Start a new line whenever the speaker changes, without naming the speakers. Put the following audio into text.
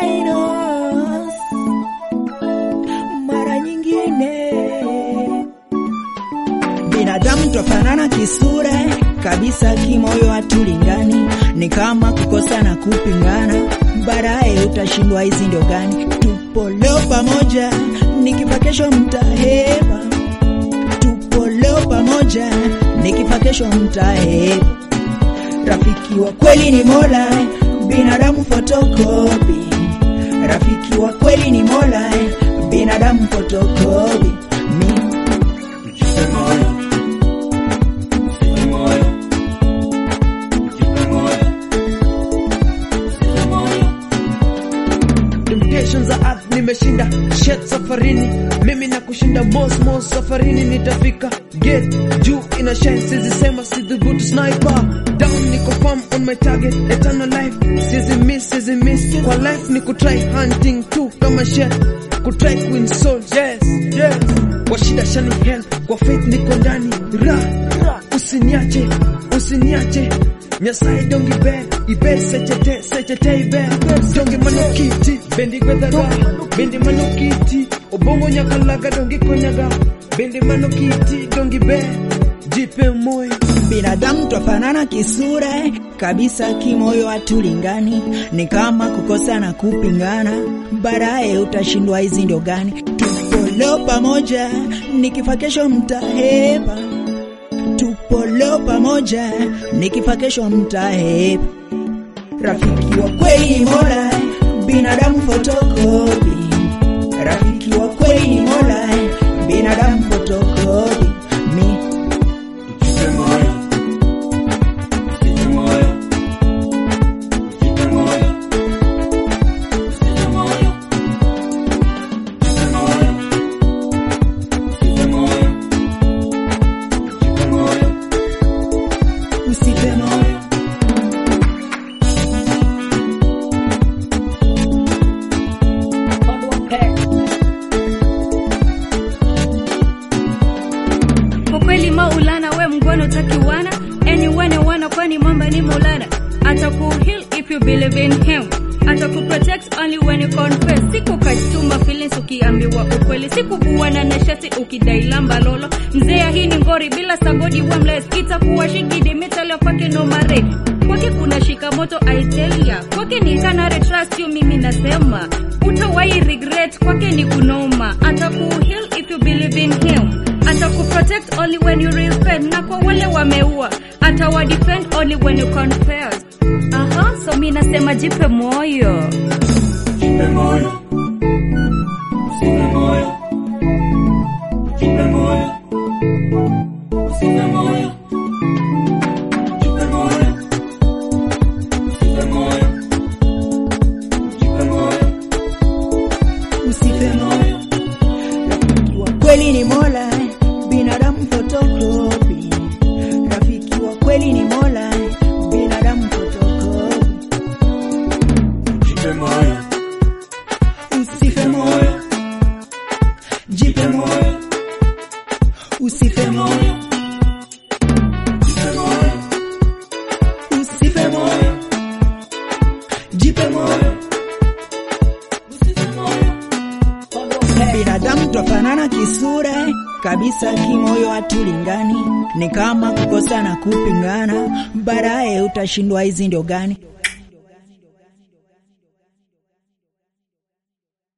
Linus mara nyingine binadamu twafanana kisura kabisa, kimoyo hatulingani, ni kama kukosa na kupingana, baadaye utashindwa hizi ndio gani? Tupo leo pamoja, nikifa kesho mtahepa. Tupo leo pamoja, nikifa kesho mtahepa. Rafiki wa kweli ni Mola, binadamu fotokopi. Rafiki wa kweli ni Mola, binadamu fotokopi. Mi
Temptations za earth nimeshinda shet safarini mimi na kushinda mos mos safarini nitafika get juu ina shine sizi sema sidhubutu sniper down niko firm on my target eternal life sizi miss sizi miss kwa life ni kutry hunting tu kama shet kutry queen soul yes yes kwa shida shani hell kwa faith niko ndani ra usiniache usiniache nyasaye dongi ber iber sechete sechete iber dongi manokiti bendi gwedhaga bendi manokiti obongo nyakalaga dongi konyaga bendi manokiti dongi ber jipe moyo
binadamu twafanana kisura kabisa, kimoyo hatulingani, ni kama kukosa na kupingana, baadaye utashindwa hizi ndio gani? Tupo leo pamoja, nikifa kesho mtahepa. Tupo leo pamoja, nikifa kesho mtahepa. Rafiki wa kweli ni Mola, binadamu fotokopi. Rafiki wa kweli ni Mola, binadamu fotokopi. Mi usife moyo.
Kwa kweli Maulana, we mgono takiwana anyone wana, kwani mamba ni Maulana. Atakuheal if you believe in him, atakuprotect only when you confess. Siku kachuma feelings ukiambiwa ukweli, sikubuana na shati ukidai lamba lolo. Mzea hii ni ngori bila sagodi wemless, itakuwa shigidi mitalo kwake no mare kwake kuna shikamoto I tell ya kwake ni kanare trust you, mimi nasema utawai regret, kwake ni kunoma. Atakuheal if you believe in him atakuprotect only when you repent, na kwa wale wameua atawadefend only when you confess. Aha, so mi nasema jipe moyo.
usife moyo. Rafiki wa kweli ni Mola, binadamu fotokopi. Rafiki wa kweli ni Mola, binadamu fotokopi. Usife moyo, jipe moyo, usife moyo, usife moyo, jipe moyo. binadamu twafanana kisura kabisa, kimoyo hatulingani, ni kama kukosa na kupingana, baadaye utashindwa hizi ndio gani?